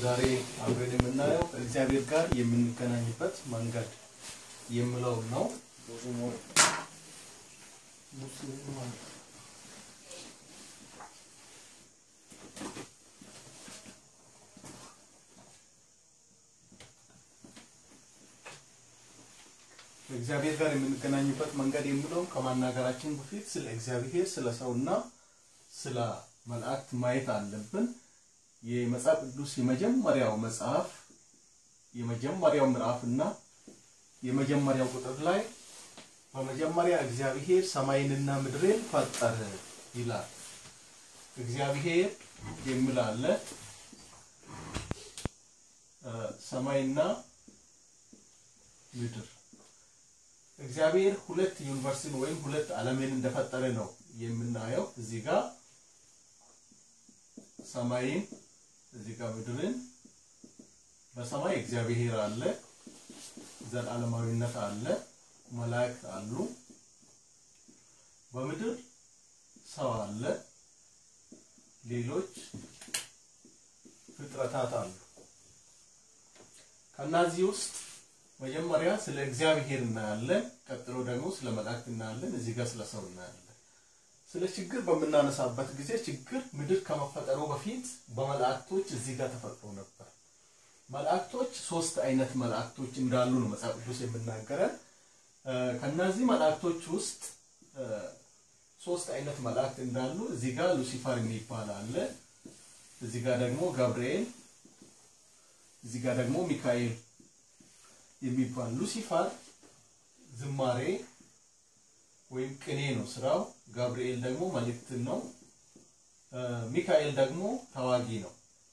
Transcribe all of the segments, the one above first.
ዛሬ አብረን የምናየው ከእግዚአብሔር ጋር የምንገናኝበት መንገድ የምለው ነው። ከእግዚአብሔር ጋር የምንገናኝበት መንገድ የሚለውን ከማናገራችን በፊት ስለ እግዚአብሔር ስለ ሰውና ስለ መላእክት ማየት አለብን። የመጽሐፍ ቅዱስ የመጀመሪያው መጽሐፍ የመጀመሪያው ምዕራፍና የመጀመሪያው ቁጥር ላይ በመጀመሪያ እግዚአብሔር ሰማይንና ምድርን ፈጠረ ይላል። እግዚአብሔር የሚል አለ። ሰማይና ምድር እግዚአብሔር ሁለት ዩኒቨርሲቲን ወይም ሁለት ዓለምን እንደፈጠረ ነው የምናየው። እዚህ ጋር ሰማይን፣ እዚህ ጋር ምድርን። በሰማይ እግዚአብሔር አለ፣ ዘላለማዊነት አለ፣ መላእክት አሉ። በምድር ሰው አለ፣ ሌሎች ፍጥረታት አሉ። ከእነዚህ ውስጥ መጀመሪያ ስለ እግዚአብሔር እናያለን። ቀጥሎ ደግሞ ስለ መላእክት እናያለን። እዚህ ጋር ስለ ሰው እናያለን። ስለ ችግር በምናነሳበት ጊዜ ችግር ምድር ከመፈጠሩ በፊት በመላእክቶች እዚህ ጋር ተፈጥሮ ነበር። መላእክቶች ሶስት አይነት መላእክቶች እንዳሉ ነው መጽሐፍ ቅዱስ የምናገረን። ከነዚህ መላእክቶች ውስጥ ሶስት አይነት መላእክት እንዳሉ እዚህ ጋር ሉሲፈር የሚባል አለ። እዚህ ጋር ደግሞ ገብርኤል፣ እዚህ ጋር ደግሞ ሚካኤል የሚባል ሉሲፈር ዝማሬ ወይም ቅኔ ነው ስራው። ጋብርኤል ደግሞ መልእክትን ነው። ሚካኤል ደግሞ ተዋጊ ነው።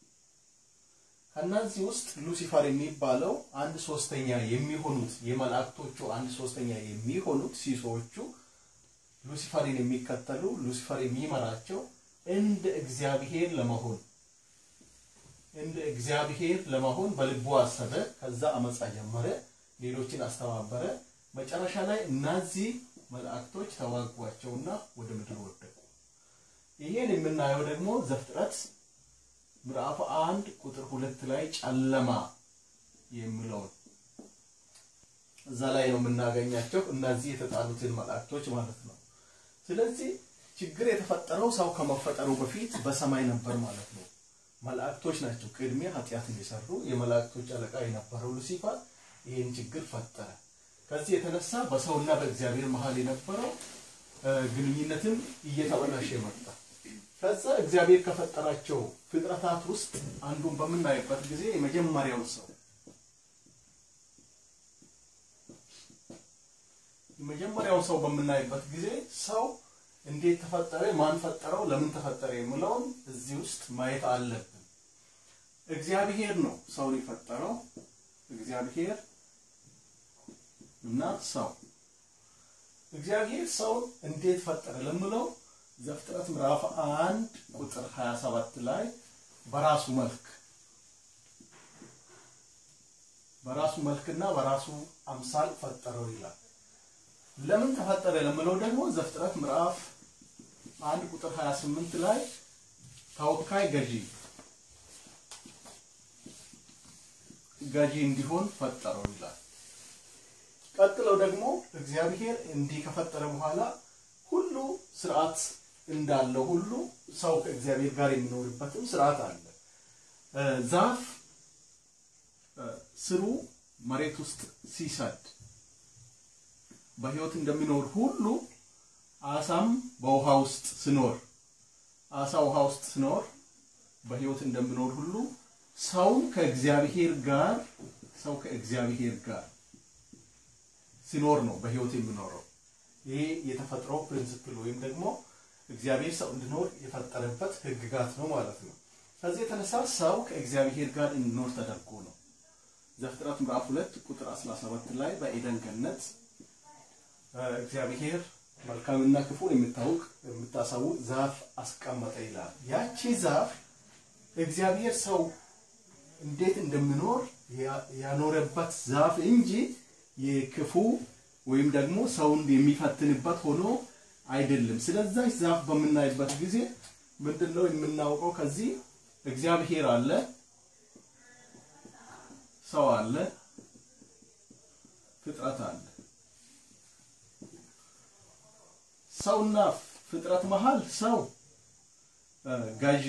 ከነዚህ ውስጥ ሉሲፈር የሚባለው አንድ ሶስተኛ የሚሆኑት የመላእክቶቹ አንድ ሶስተኛ የሚሆኑት ሲሶዎቹ ሉሲፈርን የሚከተሉ ሉሲፈር የሚመራቸው እንደ እግዚአብሔር ለመሆን እንደ እግዚአብሔር ለመሆን በልቡ አሰበ። ከዛ አመፃ ጀመረ፣ ሌሎችን አስተባበረ። መጨረሻ ላይ እነዚህ መላእክቶች ተዋጓቸውና ወደ ምድር ወደቁ። ይሄን የምናየው ደግሞ ዘፍጥረት ምዕራፍ አንድ ቁጥር ሁለት ላይ ጨለማ የሚለውን እዛ ላይ ነው የምናገኛቸው እነዚህ የተጣሉትን መላእክቶች ማለት ነው። ስለዚህ ችግር የተፈጠረው ሰው ከመፈጠሩ በፊት በሰማይ ነበር ማለት ነው። መላእክቶች ናቸው ቅድሚያ ኃጢአትን የሰሩ የመላእክቶች አለቃ የነበረው ሉሲፈር ይህን ችግር ፈጠረ። ከዚህ የተነሳ በሰውና በእግዚአብሔር መሀል የነበረው ግንኙነትም እየተበላሸ መጣ። ከዛ እግዚአብሔር ከፈጠራቸው ፍጥረታት ውስጥ አንዱን በምናይበት ጊዜ የመጀመሪያው ሰው የመጀመሪያው ሰው በምናይበት ጊዜ ሰው እንዴት ተፈጠረ፣ ማን ፈጠረው፣ ለምን ተፈጠረ የሚለውን እዚህ ውስጥ ማየት አለብን። እግዚአብሔር ነው ሰውን የፈጠረው። እግዚአብሔር እና ሰው እግዚአብሔር ሰውን እንዴት ፈጠረ ለምለው ዘፍጥረት ምዕራፍ አንድ ቁጥር 27 ላይ በራሱ መልክ በራሱ መልክና በራሱ አምሳል ፈጠረው ይላል። ለምን ተፈጠረ ለምለው ደግሞ ዘፍጥረት ምዕራፍ አንድ ቁጥር 28 ላይ ተወካይ ገዢ ገዢ እንዲሆን ፈጠረው ይላል። ቀጥለው ደግሞ እግዚአብሔር እንዲህ ከፈጠረ በኋላ ሁሉ ስርዓት እንዳለው ሁሉ ሰው ከእግዚአብሔር ጋር የሚኖርበትም ስርዓት አለ። ዛፍ ስሩ መሬት ውስጥ ሲሰድ በህይወት እንደሚኖር ሁሉ አሳም በውሃ ውስጥ ሲኖር አሳ ውሃ ውስጥ ሲኖር በህይወት እንደሚኖር ሁሉ ሰውም ከእግዚአብሔር ጋር ሰው ከእግዚአብሔር ጋር ሲኖር ነው በህይወት የሚኖረው። ይሄ የተፈጥሮ ፕሪንሲፕል ወይም ደግሞ እግዚአብሔር ሰው እንዲኖር የፈጠረበት ህግጋት ነው ማለት ነው። ከዚህ የተነሳ ሰው ከእግዚአብሔር ጋር እንዲኖር ተደርጎ ነው። ዘፍጥረት ምዕራፍ 2 ቁጥር 17 ላይ በኤደን ገነት እግዚአብሔር መልካምና ክፉን የምታውቅ የምታሳውቅ ዛፍ አስቀመጠ ይላል። ያቺ ዛፍ እግዚአብሔር ሰው እንዴት እንደሚኖር ያኖረበት ዛፍ እንጂ የክፉ ወይም ደግሞ ሰውን የሚፈትንበት ሆኖ አይደለም። ስለዛች ዛፍ በምናይበት ጊዜ ምንድነው የምናውቀው? ከዚህ እግዚአብሔር አለ፣ ሰው አለ፣ ፍጥረት አለ። ሰውና ፍጥረት መሃል ሰው ገዢ፣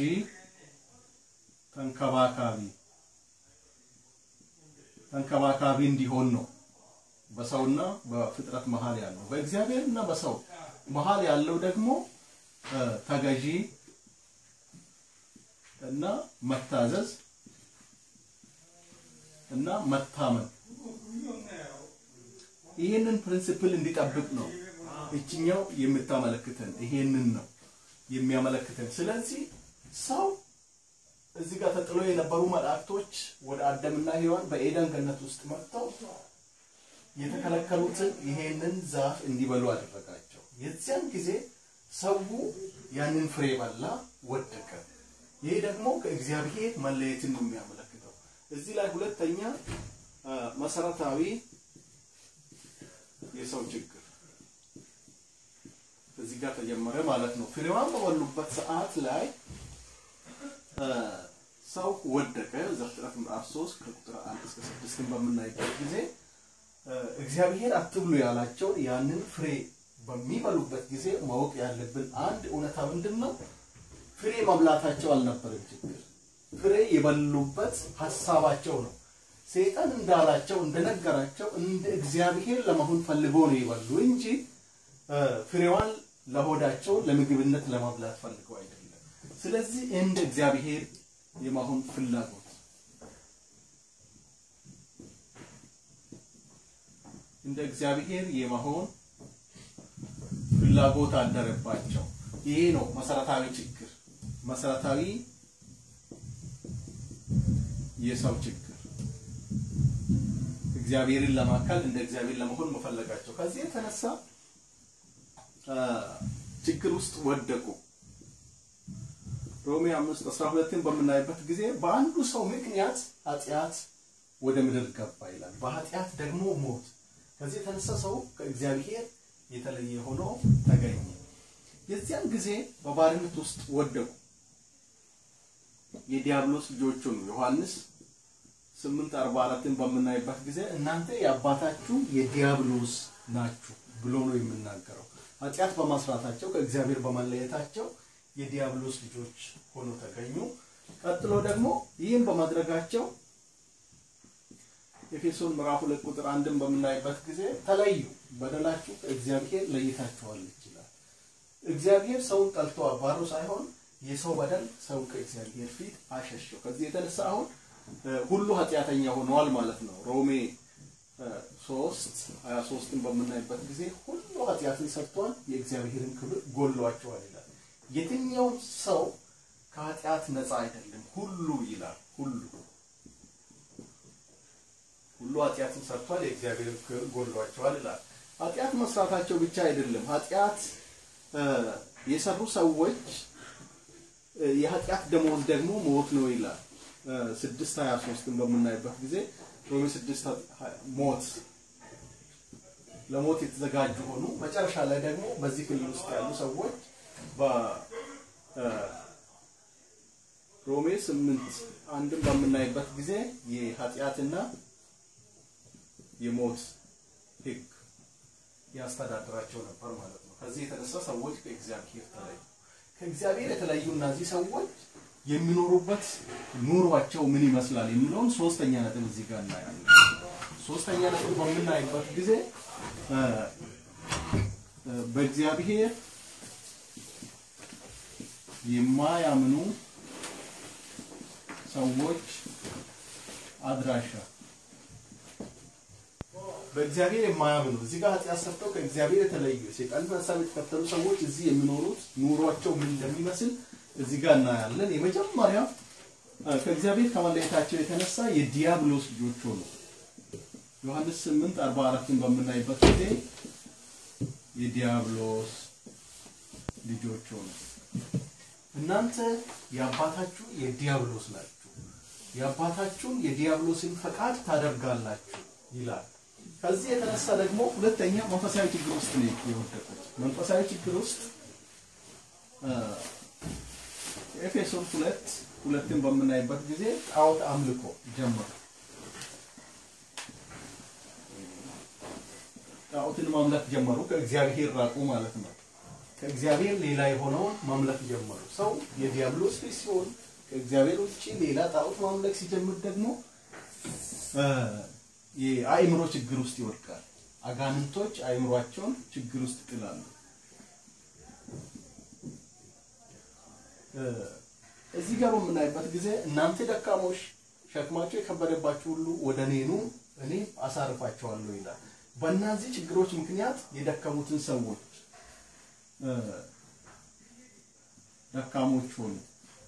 ተንከባካቢ ተንከባካቢ እንዲሆን ነው በሰውና በፍጥረት መሃል ያለው። በእግዚአብሔርና በሰው መሃል ያለው ደግሞ ተገዢ እና መታዘዝ እና መታመን ይህንን ፕሪንሲፕል እንዲጠብቅ ነው እችኛው የምታመለክተን ይሄንን ነው የሚያመለክተን። ስለዚህ ሰው እዚህ ጋር ተጥሎ የነበሩ መላእክቶች ወደ አዳምና ሔዋን በኤደን ገነት ውስጥ መጥተው የተከለከሉትን ይሄንን ዛፍ እንዲበሉ አደረጋቸው። የዚያን ጊዜ ሰው ያንን ፍሬ በላ፣ ወደቀ። ይሄ ደግሞ ከእግዚአብሔር መለየትን ነው የሚያመለክተው። እዚህ ላይ ሁለተኛ መሰረታዊ የሰው ችግር እዚህ ጋር ተጀመረ ማለት ነው። ፍሬዋን በበሉበት ሰዓት ላይ ሰው ወደቀ። ዘፍጥረት ምዕራፍ 3 ከቁጥር 1 እስከ 6 በምናይበት ጊዜ እግዚአብሔር አትብሉ ያላቸውን ያንን ፍሬ በሚበሉበት ጊዜ ማወቅ ያለብን አንድ እውነታ ምንድን ነው? ፍሬ መብላታቸው አልነበረም ችግር። ፍሬ የበሉበት ሀሳባቸው ነው። ሰይጣን እንዳላቸው እንደነገራቸው እንደ እግዚአብሔር ለመሆን ፈልገው ነው የበሉ እንጂ ፍሬዋን ለሆዳቸው ለምግብነት ለመብላት ፈልገው አይደለም። ስለዚህ እንደ እግዚአብሔር የመሆን ፍላጎት እንደ እግዚአብሔር የመሆን ፍላጎት አደረባቸው። ይሄ ነው መሰረታዊ ችግር፣ መሰረታዊ የሰው ችግር እግዚአብሔርን ለማካል እንደ እግዚአብሔር ለመሆን መፈለጋቸው። ከዚህ የተነሳ ችግር ውስጥ ወደቁ። ሮሜ 5 12ን በምናይበት ጊዜ በአንዱ ሰው ምክንያት ኃጢአት ወደ ምድር ገባ ይላል። በኃጢአት ደግሞ ሞት። ከዚህ የተነሳ ሰው ከእግዚአብሔር የተለየ ሆኖ ተገኘ። የዚያን ጊዜ በባርነት ውስጥ ወደቁ። የዲያብሎስ ልጆች ሆኑ። ዮሐንስ 8:44ን በምናይበት ጊዜ እናንተ የአባታችሁ የዲያብሎስ ናችሁ ብሎ ነው የምናገረው። ኃጢአት በማስራታቸው ከእግዚአብሔር በመለየታቸው የዲያብሎስ ልጆች ሆኖ ተገኙ። ቀጥሎ ደግሞ ይህን በማድረጋቸው ኤፌሶን ምዕራፍ ሁለት ቁጥር አንድን በምናይበት ጊዜ ተለዩ፣ በደላችሁ ከእግዚአብሔር ለይታችኋል ይችላል። እግዚአብሔር ሰውን ጠልቶ አባሮ ሳይሆን የሰው በደል ሰው ከእግዚአብሔር ፊት አሸሸው። ከዚህ የተነሳ አሁን ሁሉ ኃጢአተኛ ሆነዋል ማለት ነው። ሮሜ ሶስት ሀያ ሶስትን በምናይበት ጊዜ ሁሉ ኃጢአትን ሰርቷል፣ የእግዚአብሔርን ክብር ጎሏቸዋል ይላል። የትኛውም ሰው ከኃጢአት ነፃ አይደለም። ሁሉ ይላል ሁሉ ሁሉ ኃጢአትን ሰርቷል፣ የእግዚአብሔርን ክብር ጎሏቸዋል ይላል። ኃጢአት መስራታቸው ብቻ አይደለም። ኃጢአት የሰሩ ሰዎች የኃጢአት ደሞዝ ደግሞ ሞት ነው ይላል። ስድስት ሀያ ሶስትን በምናይበት ጊዜ ሮሜ ስድስት ሞት ለሞት የተዘጋጁ ሆኑ። መጨረሻ ላይ ደግሞ በዚህ ክልል ውስጥ ያሉ ሰዎች በሮሜ ስምንት አንድን በምናይበት ጊዜ የኃጢአትና የሞት ሕግ ያስተዳድራቸው ነበር ማለት ነው። ከዚህ የተነሳ ሰዎች ከእግዚአብሔር ተለዩ። ከእግዚአብሔር የተለዩ እነዚህ ሰዎች የሚኖሩበት ኑሯቸው ምን ይመስላል የሚለውን ሶስተኛ ነጥብ እዚህ ጋር እናያለን። ሶስተኛ ነጥብ በምናይበት ጊዜ በእግዚአብሔር የማያምኑ ሰዎች አድራሻ በእግዚአብሔር የማያምኑ እዚህ ጋር ኃጢአት ሰርተው ከእግዚአብሔር የተለዩ የሰይጣንን ሀሳብ የተከተሉ ሰዎች እዚህ የሚኖሩት ኑሯቸው ምን እንደሚመስል እዚህ ጋር እናያለን። የመጀመሪያ ከእግዚአብሔር ከመለየታቸው የተነሳ የዲያብሎስ ልጆች ሆኑ። ዮሐንስ 8 44ን በምናይበት ጊዜ የዲያብሎስ ልጆች ሆኑ። እናንተ የአባታችሁ የዲያብሎስ ናችሁ፣ የአባታችሁን የዲያብሎስን ፈቃድ ታደርጋላችሁ ይላል። ከዚህ የተነሳ ደግሞ ሁለተኛ መንፈሳዊ ችግር ውስጥ ነው የወደቁት። መንፈሳዊ ችግር ውስጥ ኤፌሶን ሁለት ሁለትን በምናይበት ጊዜ ጣዖት አምልኮ ጀመሩ። ጣዖትን ማምለክ ጀመሩ። ከእግዚአብሔር ራቁ ማለት ነው። ከእግዚአብሔር ሌላ የሆነውን ማምለክ ጀመሩ። ሰው የዲያብሎስ ልጅ ሲሆን ከእግዚአብሔር ውጭ ሌላ ጣዖት ማምለክ ሲጀምር ደግሞ የአእምሮ ችግር ውስጥ ይወድቃል። አጋንንቶች አእምሯቸውን ችግር ውስጥ ይጥላሉ። እዚህ ጋር በምናይበት ጊዜ እናንተ ደካሞች ሸክማቸው የከበደባችሁ ሁሉ ወደ እኔ ኑ እኔ አሳርፋቸዋለሁ ይላል። በእነዚህ ችግሮች ምክንያት የደከሙትን ሰዎች ደካሞች ሆኑ።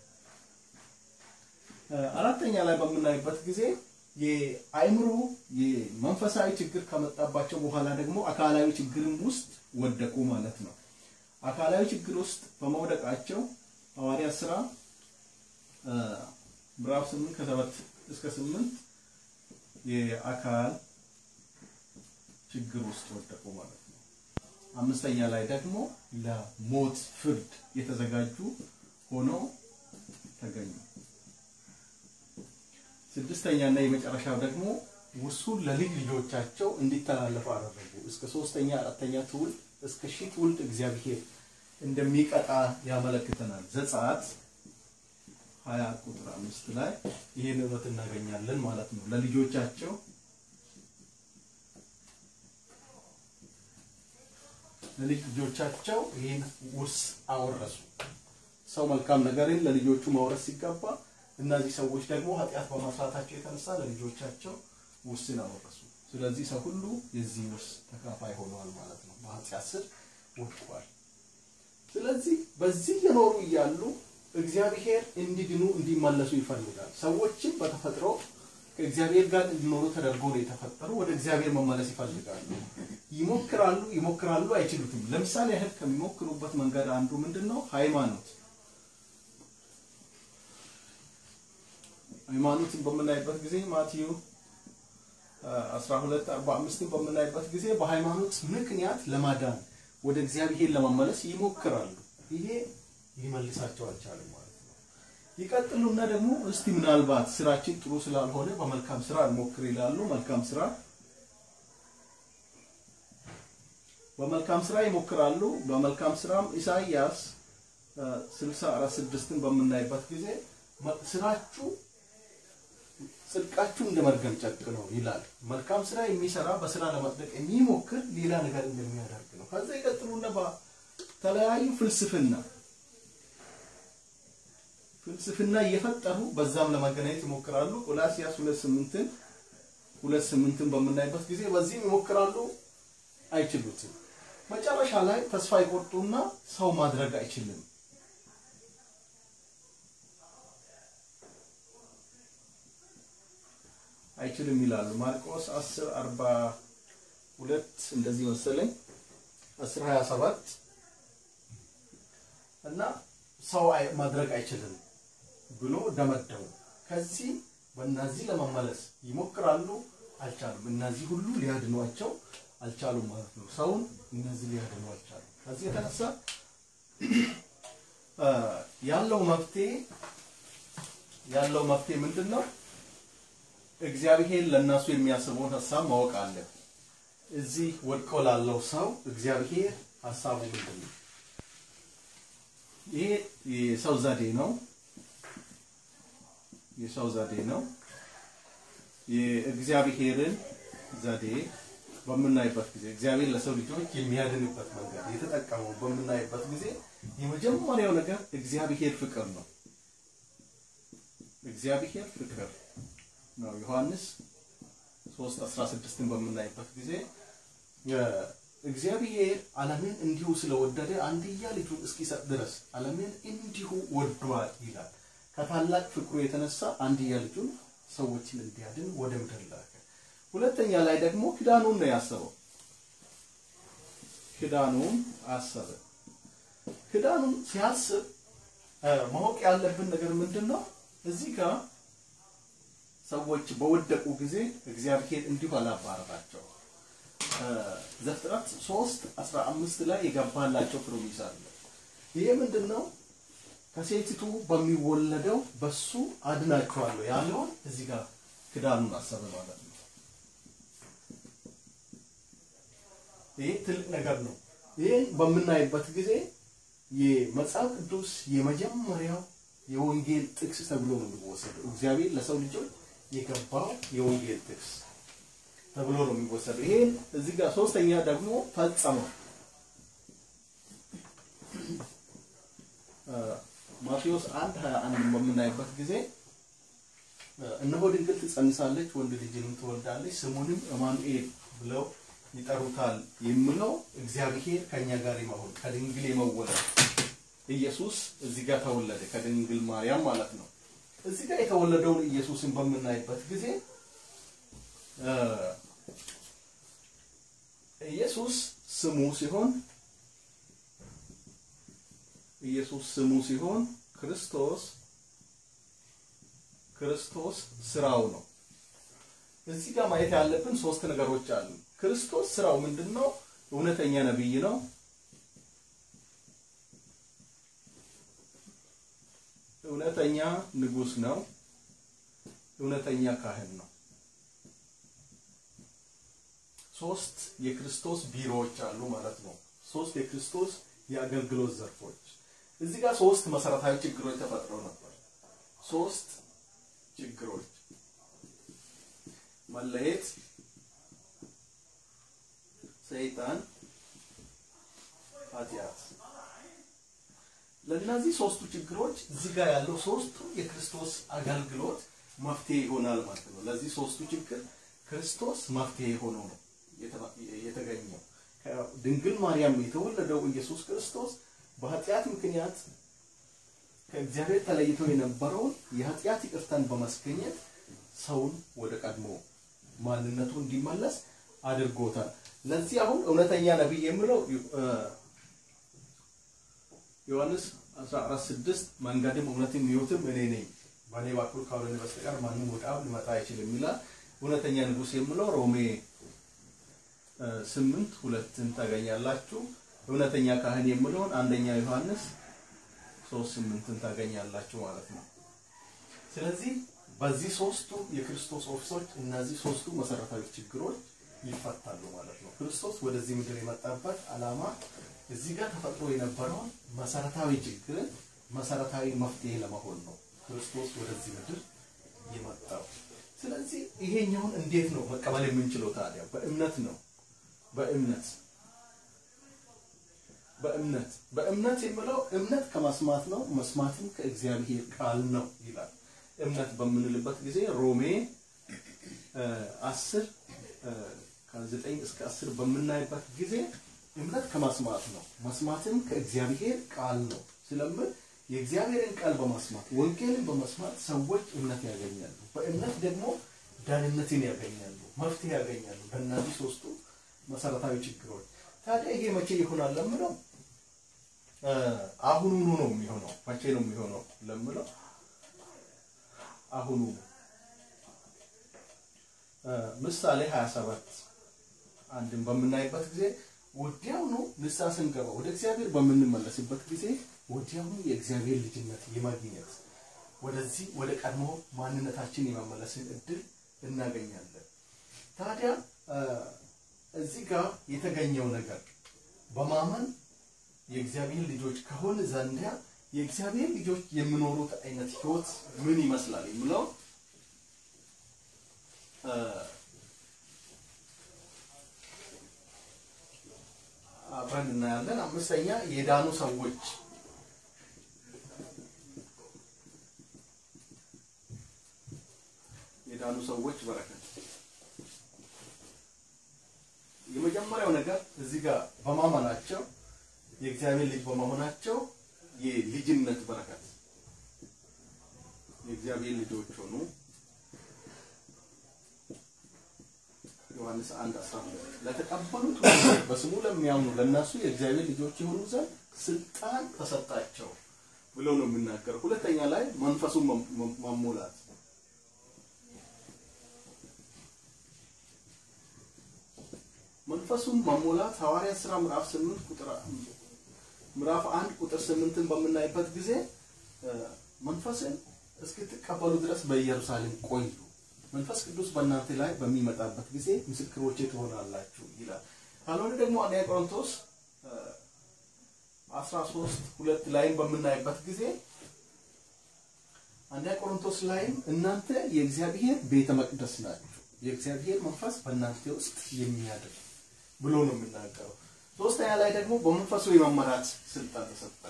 አራተኛ ላይ በምናይበት ጊዜ የአእምሮ የመንፈሳዊ ችግር ከመጣባቸው በኋላ ደግሞ አካላዊ ችግርም ውስጥ ወደቁ ማለት ነው። አካላዊ ችግር ውስጥ በመውደቃቸው ሐዋርያት ሥራ ምዕራፍ 8 ከሰባት እስከ 8 የአካል ችግር ውስጥ ወደቁ ማለት ነው። አምስተኛ ላይ ደግሞ ለሞት ፍርድ የተዘጋጁ ሆነው ተገኙ። ስድስተኛ እና የመጨረሻው ደግሞ ውርሱን ለልጅ ልጆቻቸው እንዲተላለፉ አደረጉ። እስከ ሶስተኛ አራተኛ ትውልድ እስከ ሺህ ትውልድ እግዚአብሔር እንደሚቀጣ ያመለክተናል። ዘጸአት ሀያ ቁጥር አምስት ላይ ይህን እውነት እናገኛለን ማለት ነው። ለልጆቻቸው ለልጅ ልጆቻቸው ይህን ውርስ አወረሱ። ሰው መልካም ነገርን ለልጆቹ ማውረስ ሲገባ እነዚህ ሰዎች ደግሞ ኃጢአት በመስራታቸው የተነሳ ለልጆቻቸው ውርስን አወረሱ። ስለዚህ ሰው ሁሉ የዚህ ውርስ ተካፋይ ሆኗል ማለት ነው። በኃጢአት ስር ወድቋል። ስለዚህ በዚህ የኖሩ እያሉ እግዚአብሔር እንዲድኑ እንዲመለሱ ይፈልጋል። ሰዎችም በተፈጥሮ ከእግዚአብሔር ጋር እንዲኖሩ ተደርጎ ነው የተፈጠሩ። ወደ እግዚአብሔር መመለስ ይፈልጋሉ። ይሞክራሉ፣ ይሞክራሉ፣ አይችሉትም። ለምሳሌ ያህል ከሚሞክሩበት መንገድ አንዱ ምንድን ነው? ሃይማኖት ሃይማኖትን በምናይበት ጊዜ ማቴዎ 12 45 በምናይበት ጊዜ በሃይማኖት ምክንያት ለማዳን ወደ እግዚአብሔር ለመመለስ ይሞክራሉ። ይሄ ሊመልሳቸው አልቻለም ማለት ነው። ይቀጥሉና ደግሞ እስቲ ምናልባት ስራችን ጥሩ ስላልሆነ በመልካም ስራ እንሞክር ይላሉ። መልካም ስራ በመልካም ስራ ይሞክራሉ። በመልካም ስራም ኢሳይያስ 64 ስድስትን በምናይበት ጊዜ ስራችሁ ጽድቃችሁ እንደ መርገም ጨርቅ ነው ይላል። መልካም ስራ የሚሰራ በስራ ለማጽደቅ የሚሞክር ሌላ ነገር እንደሚያደርግ ነው። ከዛ ይቀጥሉና በተለያዩ ፍልስፍና ፍልስፍና እየፈጠሩ በዛም ለማገናኘት ይሞክራሉ። ቆላሲያስ ሁለት ስምንትን ሁለት ስምንትን በምናይበት ጊዜ በዚህም ይሞክራሉ፣ አይችሉትም። መጨረሻ ላይ ተስፋ ይቆርጡና ሰው ማድረግ አይችልም አይችልም ይላሉ። ማርቆስ 10 42 እንደዚህ መሰለኝ 10 27 እና ሰው ማድረግ አይችልም ብሎ ደመደሙ። ከዚህ በእነዚህ ለመመለስ ይሞክራሉ፣ አልቻሉም። እነዚህ ሁሉ ሊያድኗቸው አልቻሉም ማለት ነው። ሰውን እነዚህ ሊያድኑ አልቻሉም። ከዚህ የተነሳ ያለው መፍትሄ ያለው መፍትሄ ምንድን ነው? እግዚአብሔር ለእነሱ የሚያስበውን ሀሳብ ማወቅ አለ። እዚህ ወድቆ ላለው ሰው እግዚአብሔር ሀሳቡ ምንድን ነው? ይሄ የሰው ዘዴ ነው። የሰው ዘዴ ነው። የእግዚአብሔርን ዘዴ በምናይበት ጊዜ እግዚአብሔር ለሰው ልጆች የሚያድንበት መንገድ የተጠቀመው በምናይበት ጊዜ የመጀመሪያው ነገር እግዚአብሔር ፍቅር ነው። እግዚአብሔር ፍቅር ነው። ዮሐንስ 3:16ን በምናይበት ጊዜ እግዚአብሔር ዓለምን እንዲሁ ስለወደደ አንድያ ልጁን እስኪሰጥ ድረስ ዓለምን እንዲሁ ወዷል ይላል። ከታላቅ ፍቅሩ የተነሳ አንድያ ልጁን ሰዎችን እንዲያድን ወደ ምድር ላከ። ሁለተኛ ላይ ደግሞ ኪዳኑን ነው ያሰበው። ኪዳኑን አሰበ። ኪዳኑን ሲያስብ ማወቅ ያለብን ነገር ምንድን ነው? እዚህ ጋር ሰዎች በወደቁ ጊዜ እግዚአብሔር እንዲሁ አላባረራቸው። ዘፍጥረት 3 15 ላይ የገባላቸው ፕሮሚስ አለ። ይሄ ምንድን ነው? ከሴቲቱ በሚወለደው በሱ አድናቸዋለሁ ያለውን እዚህ ጋር ክዳኑን አሰበ ማለት ነው። ይሄ ትልቅ ነገር ነው። ይህን በምናይበት ጊዜ የመጽሐፍ ቅዱስ የመጀመሪያው የወንጌል ጥቅስ ተብሎ ነው የሚወሰደው። እግዚአብሔር ለሰው ልጆች የገባው የወንጌል ጥቅስ ተብሎ ነው የሚወሰደው። ይሄን እዚህ ጋር ሶስተኛ ደግሞ ፈጸመው ማቴዎስ አንድ ሀያ አንድ በምናይበት ጊዜ እነሆ ድንግል ትጸንሳለች፣ ወንድ ልጅንም ትወልዳለች፣ ስሙንም አማኑኤል ብለው ይጠሩታል የሚለው እግዚአብሔር ከኛ ጋር የመሆን ከድንግል የመወለድ ኢየሱስ እዚህ ጋር ተወለደ፣ ከድንግል ማርያም ማለት ነው። እዚህ ጋር የተወለደውን ኢየሱስን በምናይበት ጊዜ ኢየሱስ ስሙ ሲሆን ኢየሱስ ስሙ ሲሆን ክርስቶስ ክርስቶስ ስራው ነው። እዚህ ጋር ማየት ያለብን ሶስት ነገሮች አሉ። ክርስቶስ ስራው ምንድን ነው? እውነተኛ ነብይ ነው። እውነተኛ ንጉስ ነው። እውነተኛ ካህን ነው። ሶስት የክርስቶስ ቢሮዎች አሉ ማለት ነው። ሶስት የክርስቶስ የአገልግሎት ዘርፎች እዚህ ጋር ሶስት መሰረታዊ ችግሮች ተፈጥረው ነበር። ሶስት ችግሮች መለየት፣ ሰይጣን፣ ኃጢአት። ለእነዚህ ሶስቱ ችግሮች እዚህ ጋር ያለው ሶስቱ የክርስቶስ አገልግሎት መፍትሄ ይሆናል ማለት ነው። ለዚህ ሶስቱ ችግር ክርስቶስ መፍትሄ ሆኖ ነው የተገኘው። ድንግል ማርያም የተወለደው ኢየሱስ ክርስቶስ በኃጢአት ምክንያት ከእግዚአብሔር ተለይቶ የነበረውን የኃጢአት ይቅርታን በማስገኘት ሰውን ወደ ቀድሞ ማንነቱ እንዲመለስ አድርጎታል። ለዚህ አሁን እውነተኛ ነቢይ የሚለው ዮሐንስ 14:6 መንገድም እውነትም ሕይወትም እኔ ነኝ፣ በእኔ በኩል ካልሆነ በስተቀር ማንም ወደ አብ ሊመጣ አይችልም ይላል። እውነተኛ ንጉሥ የሚለው ሮሜ ስምንት ሁለትን ታገኛላችሁ። እውነተኛ ካህን የሚለውን አንደኛ ዮሐንስ ሶስት ስምንትን ታገኛላችሁ ማለት ነው። ስለዚህ በዚህ ሶስቱ የክርስቶስ ኦፊሶች እነዚህ ሶስቱ መሰረታዊ ችግሮች ይፈታሉ ማለት ነው። ክርስቶስ ወደዚህ ምድር የመጣበት ዓላማ እዚህ ጋር ተፈጥሮ የነበረውን መሰረታዊ ችግርን መሰረታዊ መፍትሄ ለመሆን ነው ክርስቶስ ወደዚህ ምድር የመጣው። ስለዚህ ይሄኛውን እንዴት ነው መቀበል የምንችለው ታዲያ? በእምነት ነው። በእምነት በእምነት በእምነት የሚለው እምነት ከመስማት ነው፣ መስማትም ከእግዚአብሔር ቃል ነው ይላል። እምነት በምንልበት ጊዜ ሮሜ አስር ከዘጠኝ እስከ አስር በምናይበት ጊዜ እምነት ከመስማት ነው፣ መስማትም ከእግዚአብሔር ቃል ነው ስለምን የእግዚአብሔርን ቃል በመስማት ወንጌልን በመስማት ሰዎች እምነት ያገኛሉ። በእምነት ደግሞ ዳንነትን ያገኛሉ፣ መፍትሄ ያገኛሉ በእነዚህ ሶስቱ መሰረታዊ ችግሮች። ታዲያ ይሄ መቼ ይሆናል ለምለው አሁኑኑ ነው የሚሆነው። መቼ ነው የሚሆነው ለምለው አሁኑ ምሳሌ 27 አንድን በምናይበት ጊዜ ወዲያውኑ ንስሐ ስንገባ ወደ እግዚአብሔር በምንመለስበት ጊዜ ወዲያውኑ የእግዚአብሔር ልጅነት የማግኘት ወደዚህ ወደ ቀድሞ ማንነታችን የመመለስን እድል እናገኛለን። ታዲያ እዚህ ጋር የተገኘው ነገር በማመን የእግዚአብሔር ልጆች ከሆን ዘንዳ የእግዚአብሔር ልጆች የሚኖሩት አይነት ህይወት ምን ይመስላል የሚለው አብረን እናያለን። አምስተኛ የዳኑ ሰዎች የዳኑ ሰዎች በረከት የመጀመሪያው ነገር እዚህ ጋር በማመናቸው የእግዚአብሔር ልጅ በመሆናቸው የልጅነት በረከት የእግዚአብሔር ልጆች ሆኑ። ዮሐንስ 1 12 ለተቀበሉት ሁሉ በስሙ ለሚያምኑ ለእነሱ የእግዚአብሔር ልጆች የሆኑ ዘንድ ስልጣን ተሰጣቸው ብሎ ነው የሚናገረው። ሁለተኛ ላይ መንፈሱን መሞላት መንፈሱን መሞላት ሐዋርያት ሥራ ምዕራፍ 8 ቁጥር ምዕራፍ 1 ቁጥር 8ን በምናይበት ጊዜ መንፈስን እስክትቀበሉ ድረስ በኢየሩሳሌም ቆዩ፣ መንፈስ ቅዱስ በእናንተ ላይ በሚመጣበት ጊዜ ምስክሮቼ ትሆናላችሁ ይላል። ካልሆነ ደግሞ አንደኛ ቆሮንቶስ 13 ሁለት ላይም በምናይበት ጊዜ አንደኛ ቆሮንቶስ ላይም እናንተ የእግዚአብሔር ቤተ መቅደስ ናችሁ፣ የእግዚአብሔር መንፈስ በእናንተ ውስጥ የሚያድር ብሎ ነው የሚናገረው። ሶስተኛ ላይ ደግሞ በመንፈሱ የመመራት ስልጣን ተሰጠ።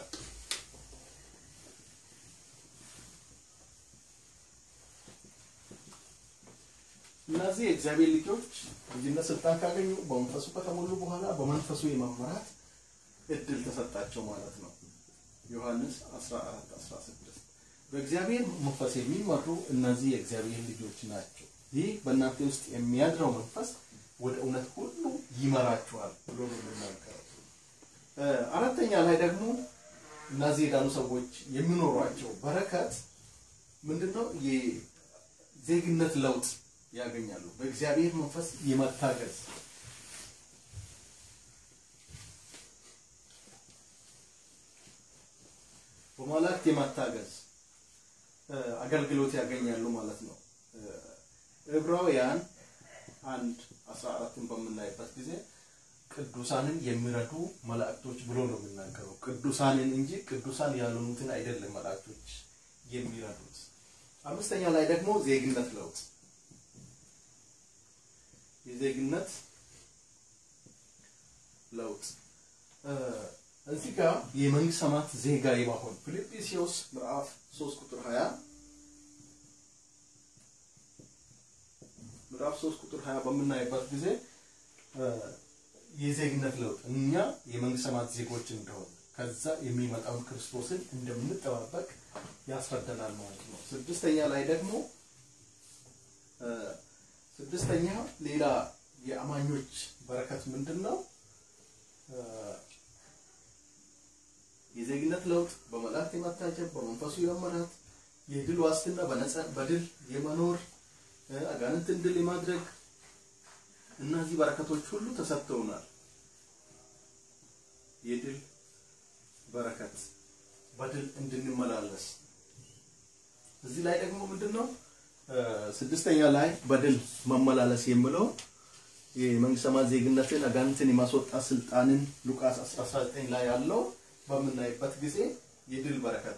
እነዚህ የእግዚአብሔር ልጆች ልጅነት ስልጣን ካገኙ በመንፈሱ ከተሞሉ በኋላ በመንፈሱ የመመራት እድል ተሰጣቸው ማለት ነው። ዮሐንስ 14 16 በእግዚአብሔር መንፈስ የሚመሩ እነዚህ የእግዚአብሔር ልጆች ናቸው። ይህ በእናንተ ውስጥ የሚያድረው መንፈስ ወደ እውነት ሁሉ ይመራችኋል ብሎ ነው የሚናገረው። አራተኛ ላይ ደግሞ እነዚህ የዳኑ ሰዎች የሚኖሯቸው በረከት ምንድነው? የዜግነት ለውጥ ያገኛሉ። በእግዚአብሔር መንፈስ የመታገዝ በመላእክት የመታገዝ አገልግሎት ያገኛሉ ማለት ነው። ዕብራውያን አንድ አስራ አራትን በምናይበት ጊዜ ቅዱሳንን የሚረዱ መላእክቶች ብሎ ነው የሚናገረው። ቅዱሳንን እንጂ ቅዱሳን ያልሆኑትን አይደለም መላእክቶች የሚረዱት። አምስተኛ ላይ ደግሞ ዜግነት ለውጥ የዜግነት ለውጥ እዚህ ጋር የመንግስት ሰማያት ዜጋ የመሆን ፊልጵስዩስ ምዕራፍ 3 ቁጥር 20 ምዕራፍ 3 ቁጥር 20 በምናይበት ጊዜ የዜግነት ለውጥ እኛ የመንግስት ሰማያት ዜጎች እንደሆነ ከዛ የሚመጣውን ክርስቶስን እንደምንጠባበቅ ያስረዳናል ማለት ነው። ስድስተኛ ላይ ደግሞ ስድስተኛ ሌላ የአማኞች በረከት ምንድን ነው? የዜግነት ለውጥ፣ በመላእክት የመታጀብ፣ በመንፈሱ የመመራት፣ የድል ዋስትና፣ በነፃ በድል የመኖር አጋንንትን ድል የማድረግ እነዚህ በረከቶች ሁሉ ተሰጥተውናል። የድል በረከት በድል እንድንመላለስ እዚህ ላይ ደግሞ ምንድን ነው ስድስተኛ ላይ በድል መመላለስ የሚለው የመንግስተ ሰማያት ዜግነትን አጋንንትን የማስወጣት ስልጣንን ሉቃስ 19 ላይ ያለው በምናይበት ጊዜ የድል በረከት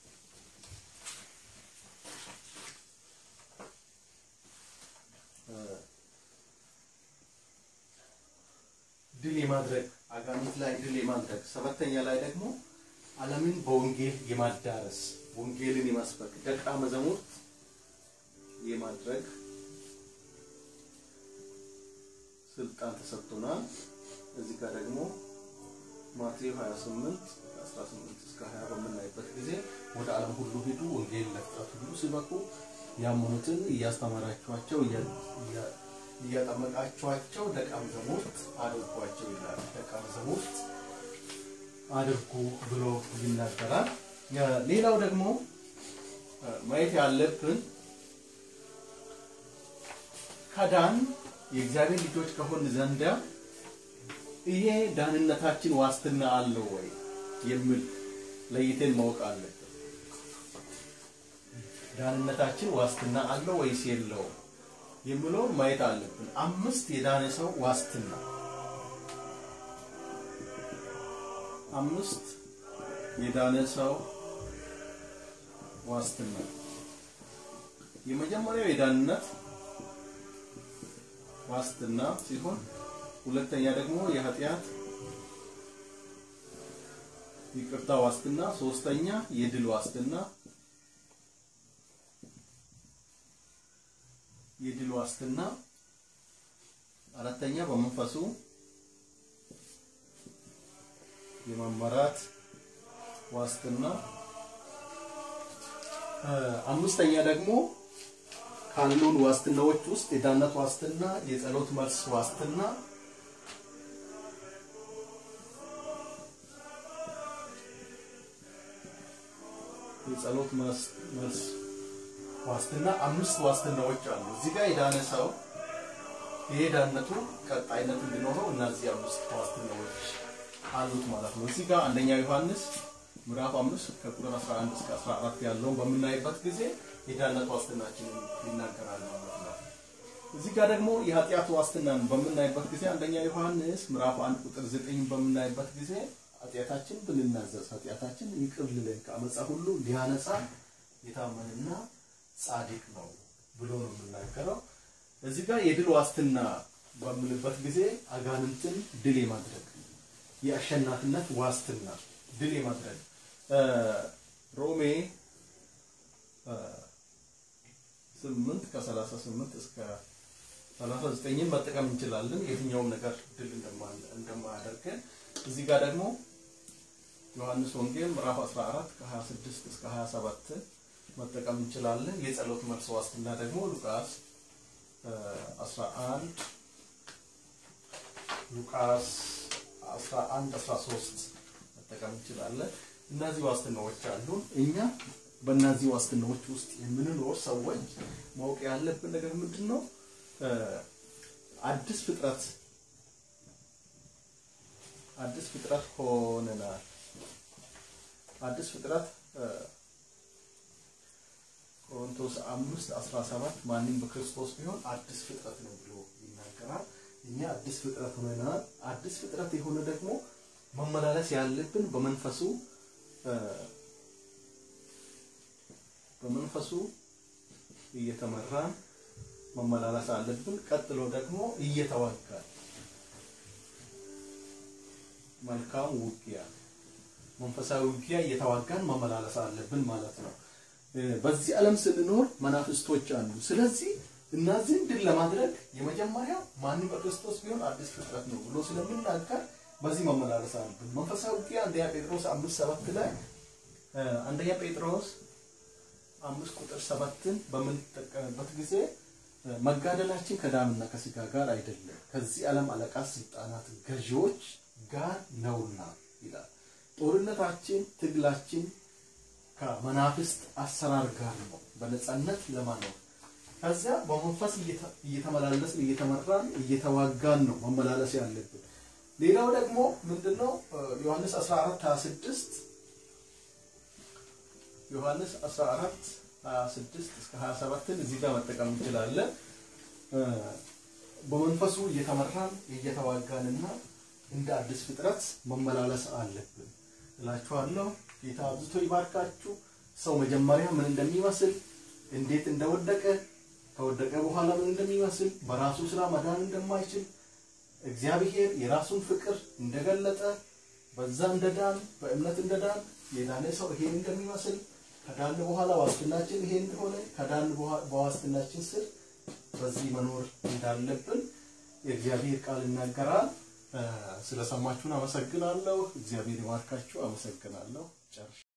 ድል የማድረግ አጋንንት ላይ ድል የማድረግ ሰባተኛ ላይ ደግሞ ዓለምን በወንጌል የማዳረስ ወንጌልን የማስበክ ደቀ መዛሙርት የማድረግ ስልጣን ተሰጥቶናል። እዚህ ጋር ደግሞ ማቴዎስ 28 18 እስከ 20 በምናይበት ጊዜ ወደ ዓለም ሁሉ ሂዱ፣ ወንጌል ለፍጥረት ሁሉ ስበኩ፣ ያመኑትን እያስተማራችኋቸው እያጠመቃችኋቸው ደቀ መዛሙርት አድርጓቸው ይላል። ደቀ መዛሙርት አድርጉ ብሎ ይናገራል። ሌላው ደግሞ ማየት ያለብን ከዳን የእግዚአብሔር ልጆች ከሆን ዘንዳ ይሄ ዳንነታችን ዋስትና አለው ወይ የሚል ለይተን ማወቅ አለብን። ዳንነታችን ዋስትና አለው ወይስ የለውም የሚለው ማየት አለብን። አምስት የዳነ ሰው ዋስትና አምስት የዳነ ሰው ዋስትና የመጀመሪያው የዳንነት ዋስትና ሲሆን ሁለተኛ ደግሞ የኃጢአት ይቅርታ ዋስትና፣ ሶስተኛ የድል ዋስትና የድል ዋስትና፣ አራተኛ በመንፈሱ የመመራት ዋስትና፣ አምስተኛ ደግሞ ካሉን ዋስትናዎች ውስጥ የዳነት ዋስትና፣ የጸሎት መልስ ዋስትና፣ የጸሎት መልስ ዋስትና አምስት ዋስትናዎች አሉ። እዚህ ጋር የዳነ ሰው ይሄ ዳነቱ ቀጣይነት እንዲኖረው እነዚህ አምስት ዋስትናዎች አሉት ማለት ነው። እዚህ ጋር አንደኛ ዮሐንስ ምዕራፍ 5 ከቁጥር 11 እስከ 14 ያለውን በምናይበት ጊዜ የዳነት ዋስትናችንን ይናገራል ማለት ነው። እዚህ ጋር ደግሞ የኃጢአት ዋስትናን በምናይበት ጊዜ አንደኛ ዮሐንስ ምዕራፍ አንድ ቁጥር ዘጠኝ በምናይበት ጊዜ ኃጢአታችን ብንናዘዝ ኃጢአታችን ይቅር ሊለን ከአመፃ ሁሉ ሊያነጻ የታመንና ጻድቅ ነው ብሎ ነው የምናገረው። እዚህ ጋር የድል ዋስትና በምልበት ጊዜ አጋንንትን ድል የማድረግ የአሸናፊነት ዋስትና ድል የማድረግ ሮሜ ስምንት ከሰላሳ ስምንት እስከ ሰላሳ ዘጠኝን መጠቀም እንችላለን። የትኛውም ነገር ድል እንደማያደርገን እዚህ ጋር ደግሞ ዮሐንስ ወንጌል ምዕራፍ 14 ከ26 እስከ 27 መጠቀም እንችላለን። የጸሎት መልስ ዋስትና ደግሞ ሉቃስ 11 ሉቃስ 11 13 መጠቀም እንችላለን። እነዚህ ዋስትናዎች አሉን። እኛ በእነዚህ ዋስትናዎች ውስጥ የምንኖር ሰዎች ማወቅ ያለብን ነገር ምንድን ነው? አዲስ ፍጥረት አዲስ ፍጥረት ሆነናል። አዲስ ፍጥረት ቆሮንቶስ አምስት አስራ ሰባት ማንም በክርስቶስ ቢሆን አዲስ ፍጥረት ነው ብሎ ይናገራል። እኛ አዲስ ፍጥረት ሆነናል። አዲስ ፍጥረት የሆነ ደግሞ መመላለስ ያለብን በመንፈሱ በመንፈሱ እየተመራን መመላለስ አለብን። ቀጥሎ ደግሞ እየተዋጋን መልካም ውጊያ መንፈሳዊ ውጊያ እየተዋጋን መመላለስ አለብን ማለት ነው። በዚህ ዓለም ስንኖር መናፍስቶች አሉ። ስለዚህ እነዚህን ድል ለማድረግ የመጀመሪያው ማንም በክርስቶስ ቢሆን አዲስ ፍጥረት ነው ብሎ ስለሚናገር በዚህ መመላለስ አለብን። መንፈሳዊ ውጊያ አንደኛ ጴጥሮስ አምስት ሰባት ላይ አንደኛ ጴጥሮስ አምስት ቁጥር ሰባትን በምንጠቀምበት ጊዜ መጋደላችን ከደምና ከስጋ ጋር አይደለም ከዚህ ዓለም አለቃ ስልጣናት ገዢዎች ጋር ነውና ይላል። ጦርነታችን ትግላችን ከመናፍስት አሰራር ጋር ነው፣ በነፃነት ለማኖር ከዚያ በመንፈስ እየተመላለስን እየተመራን እየተዋጋን ነው መመላለስ ያለብን። ሌላው ደግሞ ምንድነው ዮሐንስ 14 26 ዮሐንስ 14 26 እስከ 27ን እዚህ ጋር መጠቀም እንችላለን። በመንፈሱ እየተመራን እየተዋጋንና እንደ አዲስ ፍጥረት መመላለስ አለብን እላችኋለሁ። ጌታ አብዝቶ ይባርካችሁ። ሰው መጀመሪያ ምን እንደሚመስል እንዴት እንደወደቀ ከወደቀ በኋላ ምን እንደሚመስል በራሱ ስራ መዳን እንደማይችል እግዚአብሔር የራሱን ፍቅር እንደገለጠ በዛ እንደዳን በእምነት እንደዳን የዳነ ሰው ይሄን እንደሚመስል ከዳን በኋላ ዋስትናችን ይሄ እንደሆነ ከዳን በዋስትናችን ስር በዚህ መኖር እንዳለብን የእግዚአብሔር ቃል ይናገራል። ስለሰማችሁን አመሰግናለሁ። እግዚአብሔር ይባርካችሁ። አመሰግናለሁ። ጨርሻ